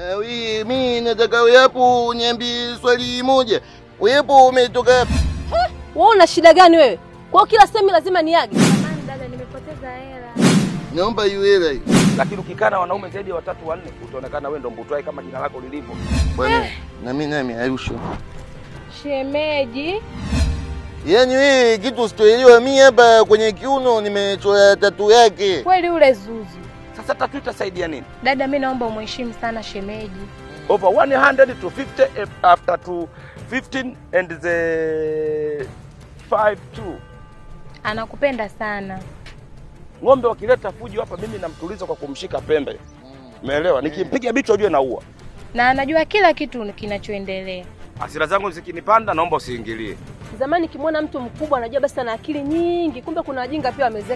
Ah, wi, mi nataka wepo uniambie swali moja. Wepo umetoka wapi? Wewe una shida gani wewe? Kwa hiyo kila sehemu lazima niage? Samahani dada, nimepoteza hela. Naomba hiyo hela hiyo. Lakini ukikaa na wanaume zaidi ya watatu wanne, utaonekana wewe ndo mbutwai kama jina lako lilivyo. Bwana, na mimi nami Arusha. Shemeji, Yaani wewe kitu usitoelewa, mimi hapa kwenye kiuno nimechora tatu yake. kweli ule Zuzu. Sasa tatu itasaidia nini? Dada, mi naomba umheshimu sana shemeji. Over 100 to 50 eh, after to 15 and the 5 2. Anakupenda sana. Ng'ombe wakileta fujo hapa, mimi namtuliza kwa kumshika pembe. Umeelewa? Nikimpiga bicho ujue naua. na anajua kila kitu kinachoendelea. Hasira zangu zikinipanda, naomba usiingilie. Zamani kimwona mtu mkubwa anajua basi ana akili nyingi, kumbe kuna wajinga pia wameze